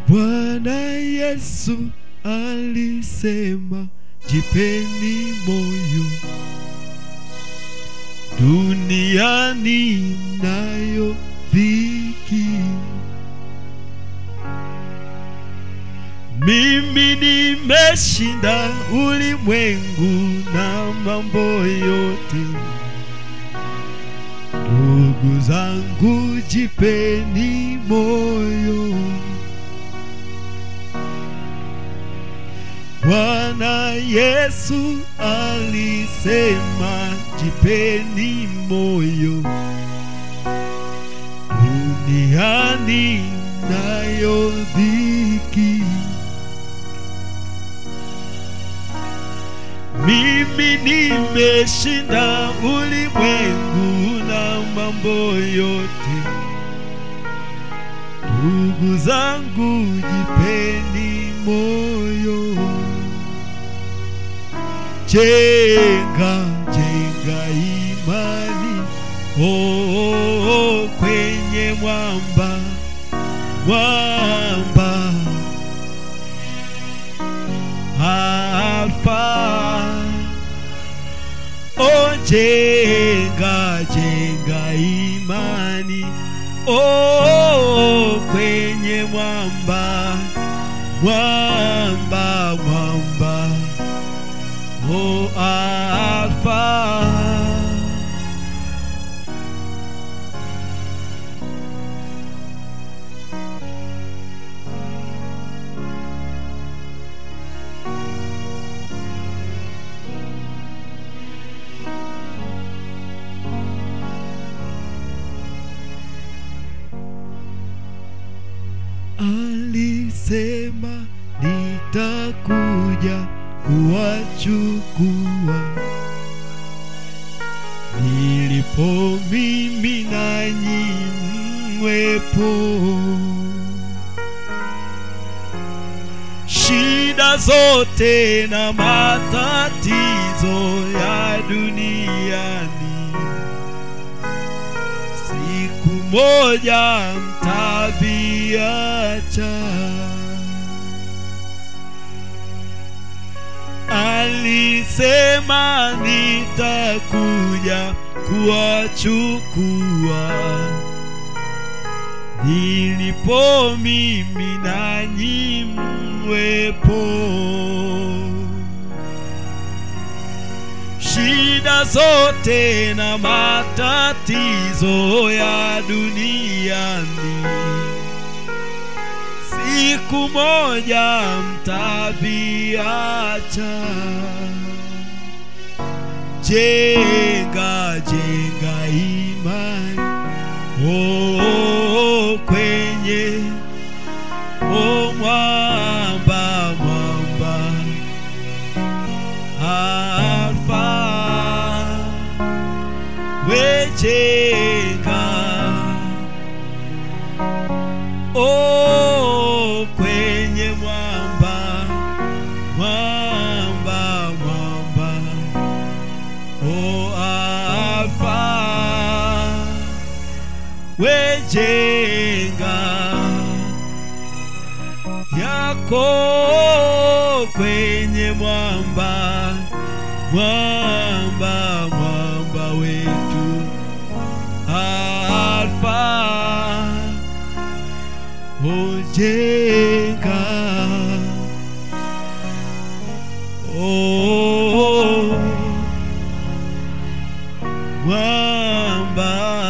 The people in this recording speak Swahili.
Bwana Yesu alisema, jipeni moyo, duniani mnayo dhiki, mimi nimeshinda ulimwengu na mambo yote. Ndugu zangu, jipeni moyo. Bwana Yesu alisema, jipeni moyo, duniani nayo dhiki, mimi nimeshinda ulimwengu na mambo yote. Ndugu zangu, jipeni moyo, jenga jenga imani oh, oh, oh, kwenye mwamba mwamba Alfa oh, jenga jenga imani oh, oh, kwenye mwamba mwamba mwamba oh, Alfa alisema nitakuja kuwachukua nilipo mimi nanyi mwepo shida zote na matatizo ya duniani siku moja mtaviacha. Alisema nitakuja kuwachukua nilipo mimi nanyi mwepo shida zote na matatizo ya duniani, siku moja mtaviacha. Jenga jenga imani oh, oh, kwenye oh, mwamba mwamba Alfa wejenga oh, kwenye mwamba mwamba mwamba oh, Alfa wejenga yako kwenye mwamba mwamba mwamba wetu Alfa ojenga oh, mwamba